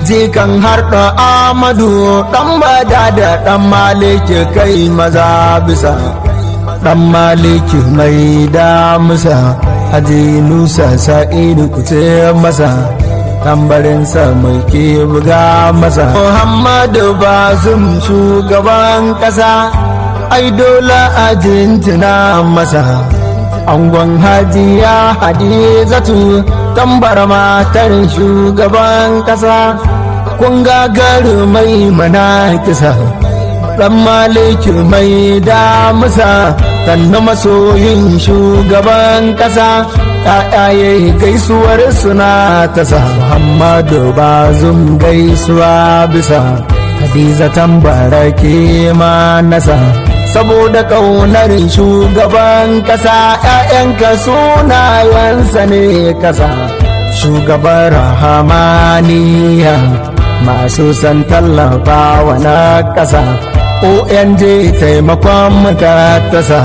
jikan harɗa amadu ɗan bada da ɗan maliki kai maza bisa ɗan maliki mai damusa haji nusa sa'idu kuce masa tambarinsa mai ke buga masa muhammadu bazum shugaban ƙasa ai dole a jintina masa angon hajiya hadizatu tambar matar shugaban kasa kun gagaru mai mana kisa dan maliki mai damusa sannu masoyin shugaban kasa ‘ya'yaye gaisuwar suna ta sa Muhammadu bazum gaisuwa bisa Hadiza tambara ke ma nasa saboda ƙaunar shugaban ƙasa ‘ya'yanka sunayensa ne ƙasa shugaban rahamaniya masu san tallafawa na ƙasa ONG taimakon matatasa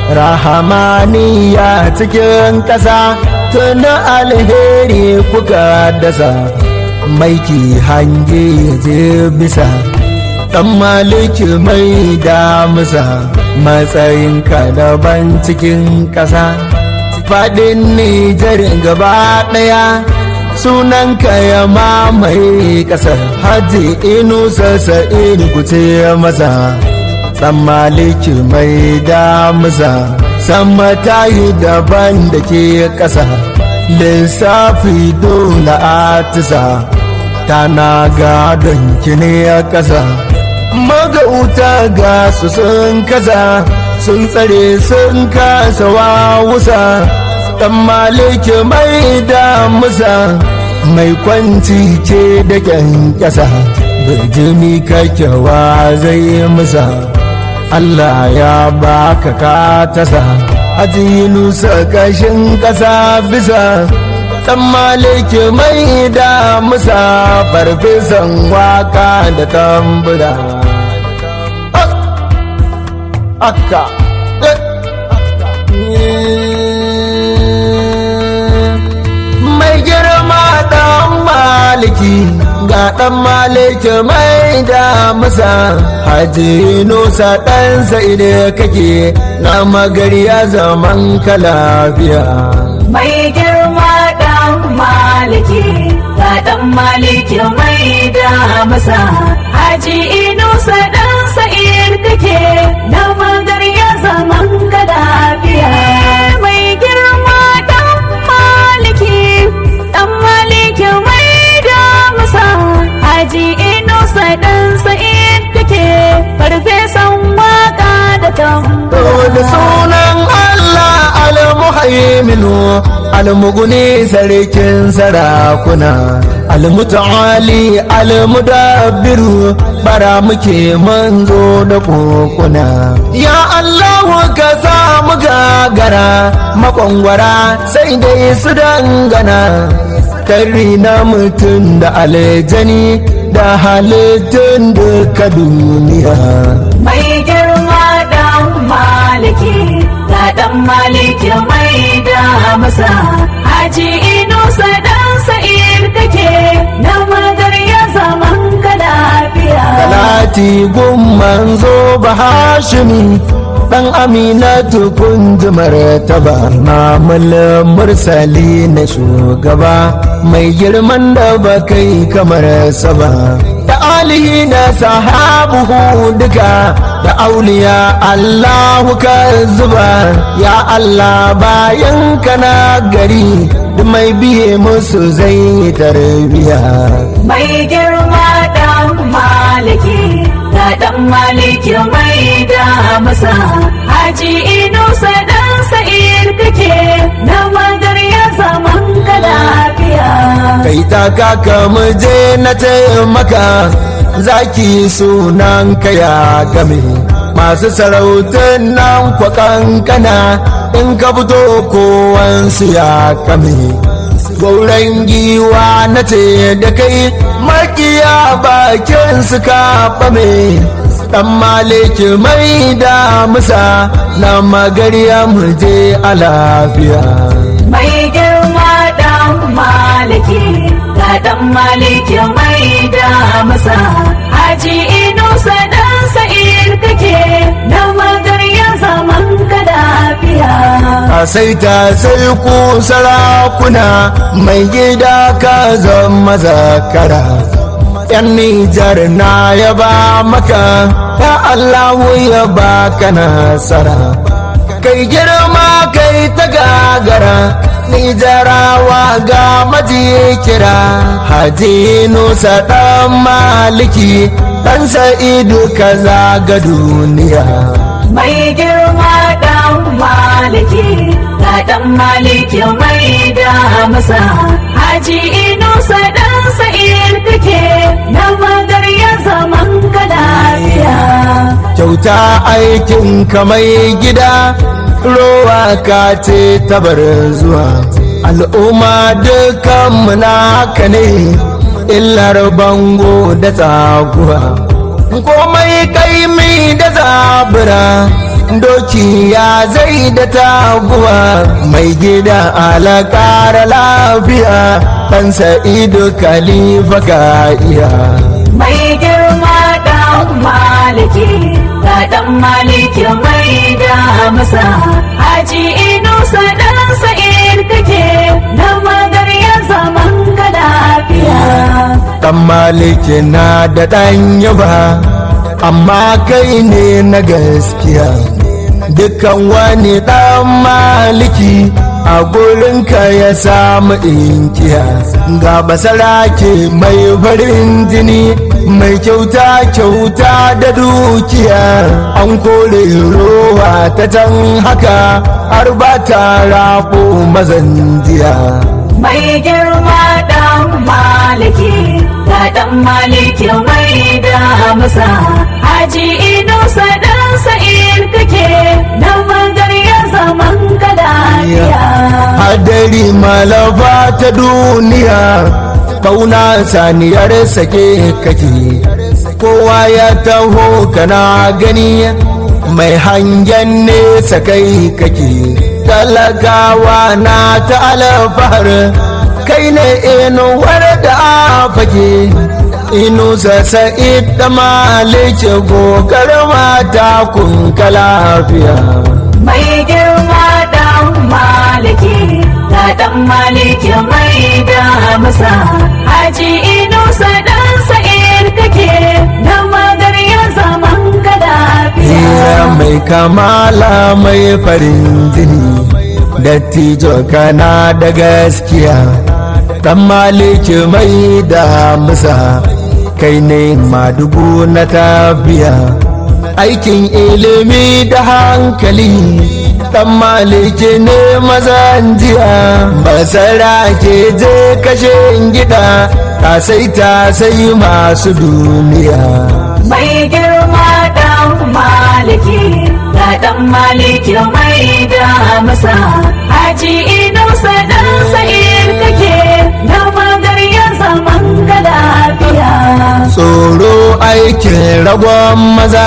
rahamaniya cikin ƙasa tuni alheri kuka dasa maiki hange je bisa ɗan maliki mai damusa matsayinka daban cikin ƙasa faɗin nijar gaba ɗaya sunanka ya mamaye ƙasar haji inusa sa'in kuce masa ɗan maliki mai damusa sama tayi daban da ke ƙasa lissafi dole atisa tana gadon kine a ƙasa magauta ga su sun kaza sun tsare sun kasa wawusa ɗan maliki mai damusa mai kwanci ce da kyankyasa birjimi kakyawa zai musa Allah ya baka ka tasa nusa kashin ƙasa bisa ɗan maliki mai damusa farfesan waka da tambura akka mai girma dan maliki ga dan maliki mai damusa haji nusa dan sa'ide kake na magariya zaman ka lafiya mai girma dan maliki ga dan maliki mai damusa haji inusa dan sa'id kake na magarya zaman ka lafiya mai girma dan maliki dan maliki mai damusa haji inusa dan sa'id kake farfesan waka da tambo da sunan Allah al-muhaiminu al-muguni sarkin sarakuna al-muta'ali al-mudabbiru bara muke manzo da kokuna ya Allah ka samu gagara makwangwara sai dai su dangana karri na mutum da aljani da halittun duka duniya mai girma dan maliki ga dan maliki mai da masa haji inusa dan sa'id kake na magarya zaman ka lafiya Talati gun manzo bahashimi dan aminatu kun ji martaba mamul mursali na shugaba mai girman da ba kai kamar saba da alihi na sahabuhu duka da auliya Allahu ka zuba ya Allah bayan kana gari duk mai biye musu zai tarbiya mai girma dan maliki ga dan maliki mai da masa haji inusa dan sa'id kake na magarya zaman ka lafiya kai ta kaka muje na taimaka zaki sunan ka ya game masu sarautar nan kwa kankana in ka fito kowansu ya kame gauran giwa na ce da kai makiya bakin su ka fame dan maliki mai da musa na magariya muje a lafiya mai girma dan maliki ga ga dan maliki mai da masa haji inusa dan sa'ir kake na magarya zaman ka lafiya a sai ta sai ku sarakuna mai gida ka zama zakara yan nijar na yaba maka ya allahu ya baka nasara kai girma kai ta gagara nijarawa ga maji kira haji nusa dan maliki dan sa'idu ka zaga duniya mai girma dan maliki ga dan maliki mai da masa haji inusa dan sa'ir kake na magarya zaman ka lafiya kyauta aikin mai gida rowa ka ce tabar zuwa al'umma dukan naka ne illar bango da tsaguwa komai kaimi da zabura doki ya zai da taguwa mai gida alakara lafiya ɗan sa'idu kalifa ka iya mai girma dan maliki ga dan maliki mai da masa haji inusa dan sa'ir kake na magarya zaman ka lafiya dan maliki na da ɗan yaba amma kai ne na gaskiya dukkan wani ɗan maliki a gurinka ya samu inkiya ga basara ke mai farin jini mai kyauta kyauta da dukiya an kore rowa ta can haka har ba ta rafo mazan jiya mai girma dan maliki ga dan maliki mai da masa haji inusa dan sa'ir kake na magarya zaman ka lafiya hadari malafa ta duniya kauna saniyar sake kake kowa ya taho kana gani mai hangen nesa kai kake talakawa na ta alfahar kai ne inuwar da fake inu sa'id da malike gogar mata kun ka lafiya mai girma dan maliki ga dan maliki mai da masa haji inusa dan sa'ir kake na magarya zaman ka lafiya Iya mai kamala mai farin jini dattijo kana da gaskiya dan maliki mai da musa kai ne madugu na tafiya aikin ilimi da hankali dan maliki ne mazan jiya basara ke je kashe gida ta sai ta sai masu duniya mai girma dan maliki ga dan maliki mai da masa haji inusa dan sa'ir kake na magarya zaman ka lafiya tsoro aikin ragon maza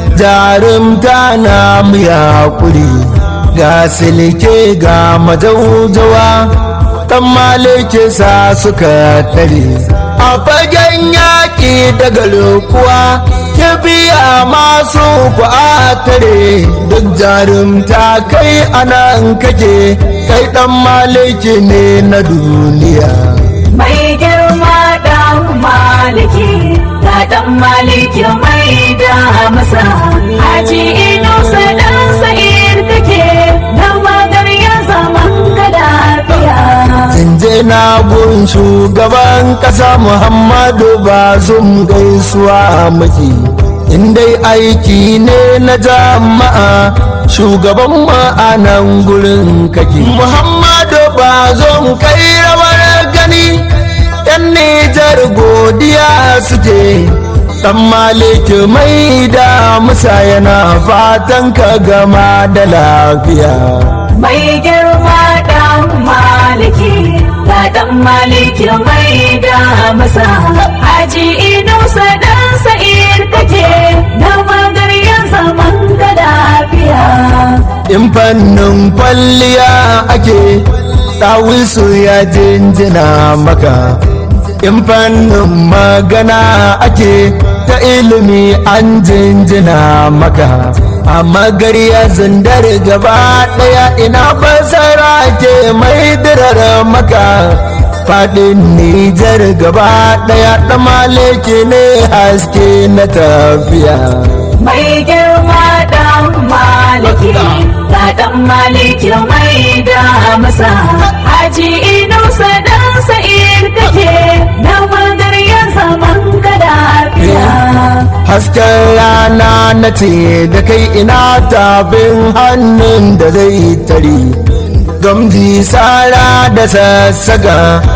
jarumta na muya kuri ga silke ga majaujawa dan malike sa suka tare a fagen yaƙi daga lokuwa kibiya masu ku a tare duk jarumta kai anan kake kai dan maliki ne na duniya mai girma dan maliki ga dan maliki mai da masa haji inusa dan sa'ir kake na magarya zaman ka lafiya je na gun shugaban kasa muhammadu bazum gaisuwa maki in dai aiki ne na jama'a shugaban ma'anan gurin kake muhammadu bazum kai rawar gani yan nijar godiya suke dan maliki mai da musa yana fatan ka gama da lafiya mai girma dan maliki ga dan maliki mai da masa haji inusa dan sa'ir kake na magarya zaman ka lafiya in fannin kwalliya ake ɗawisu ya jinjina maka in fannin magana ake ta ilimi an jinjina maka amma gariya zindar gaba daya ina basara ke mai dirar maka fadin nijar gaba daya dan maliki ne haske na tafiya mai girma dan maliki ga dan maliki mai da masa haji inusa dan sa'ir kake na magar ya zaman ka lafiya hasken rana na ce da kai ina tabin hannun da zai tari gamji sara da sassaga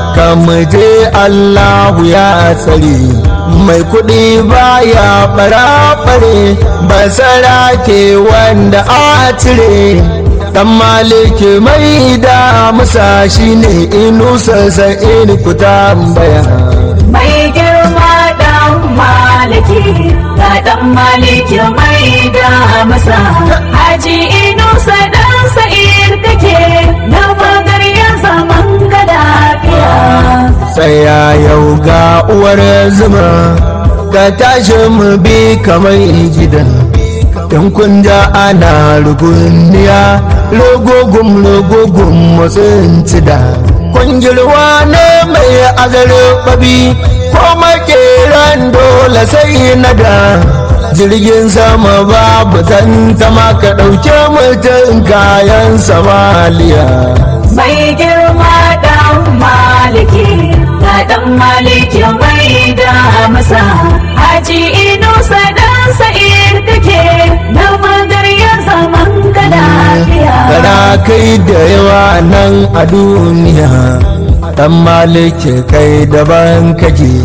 je allahu ya tsari mai kuɗi baya ɓara-ɓare basara ke wanda a cire dan maliki mai da musa shine inusa sa'in ku tambaya mai girma dan maliki ga dan maliki mai da masa haji inusa dan sa'ir kake na magar ya zaman ka lafiya tsaya yau ga uwar zuma ka tashi mu bi kamar gida in kun ja ana rugunniya rogogum rogogum matsin cida kwangirwa ne mai azarbabi ko makeran dole sai nada jirgin sama babu tantama ka ɗauke mutum kayan samaliya mai girma dan maliki ga dan maliki mai da masa haji inusa dan sa'ir kake na magar ya zaman ka lafiya Kana kai da yawa nan a duniya dan maliki kai daban kake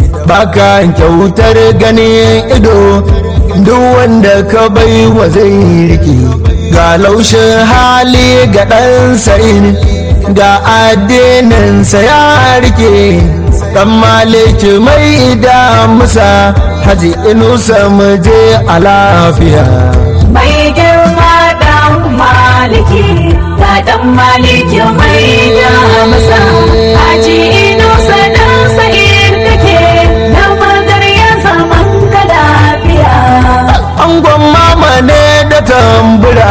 baka kyautar ganin ido duk wanda ka bai wa zai rike ga laushin hali ga ɗan sa'in ga addininsa ya rike dan maliki mai da musa haji inusa muje a lafiya mai girma dan maliki ga dan maliki mai da masa haji inusa dan sa'ir kake na magar ya zaman ka lafiya angon mama ne da tambura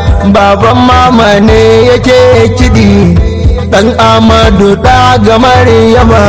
baban mama ne yake kiɗi ɗan amadu ɗa ga maryama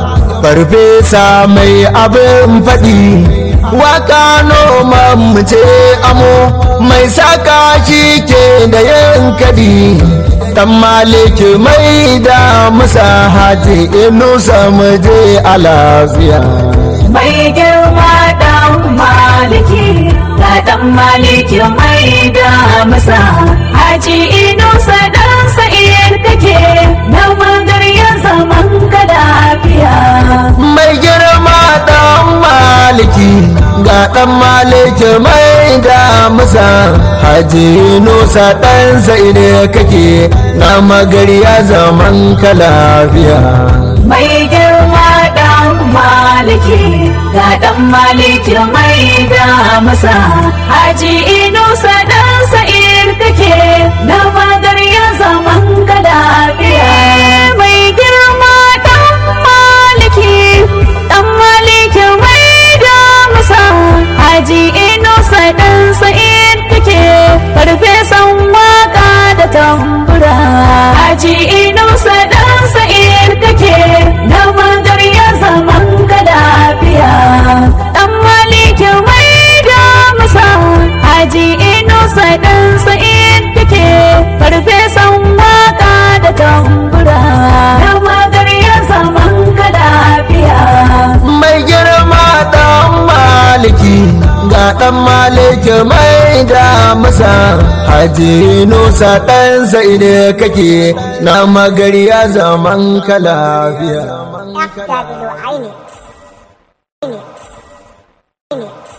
farfesa mai abin faɗi waka noman mu ce amo mai saka shi ke da yin kadi dan maliki mai da musa haji inusa mu je a lafiya mai girma dan maliki ga dan maliki mai da masa haji inusa dan sa'ir kake na magar ya zaman ka lafiya mai girma dan maliki ga dan maliki mai da musa haji nusa dan sai ne kake na magariya zaman ka lafiya mai girma dan maliki ga dan maliki mai da masa haji inusa dan sa'ir kake na magar ya zaman ka lafiya mai girma dan maliki dan maliki mai da masa haji inusa dan sa'ir kake farfesan waka da tambura haji inusa dan sa'ir kake na magar ya zaman ka lafiya dan maliki mai da masa haji inusa dan sa'ir kake farfesan waka da tambura na magar ya zaman ka lafiya mai girma dan maliki ga dan maliki mai da musa haji nusa dan sai ne kake na magariya zaman ka lafiya FW